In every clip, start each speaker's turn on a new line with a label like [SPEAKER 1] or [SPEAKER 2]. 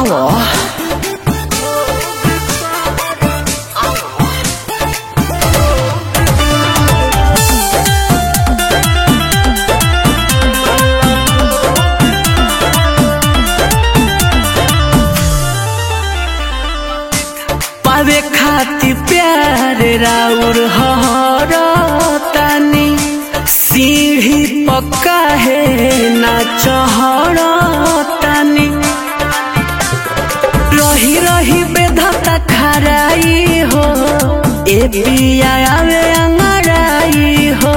[SPEAKER 1] आवो पावे खाती प्यार राउर हर तानी सीढ़ी पक्का है ना चहर तानी रही रही बेधता खराई हो ए पिया आवे अंगड़ाई हो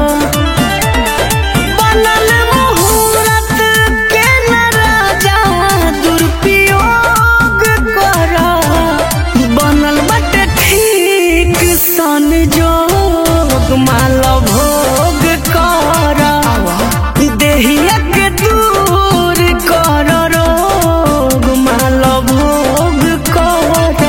[SPEAKER 1] बनल मुहूर्त के न राजा दुरुपयोग कर बनल बटे ठीक सन जोग माल भोग कर देहिया के दूर कर रोग माल भोग कर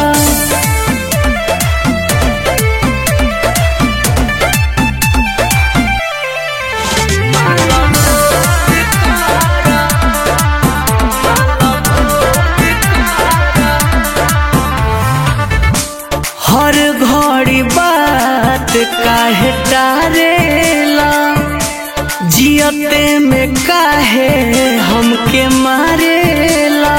[SPEAKER 1] हर घड़ी बात काहे टारेला जियते में काहे हमके मारेला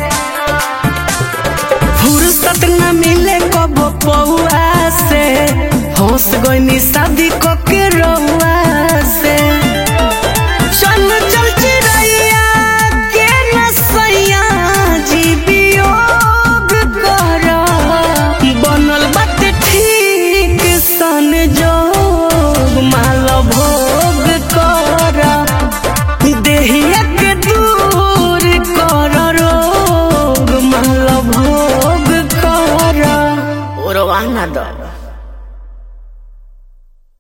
[SPEAKER 1] फुर्सत न मिले कब पौआ से होश गईनी शादी को के रउआ से चल चल चिड़ैया के नसैया जी वियोग कर बनल बात ठीक सन जोग माल भोग कर देहिया के दूर कर रोग माल भोग कर ओरवाना दो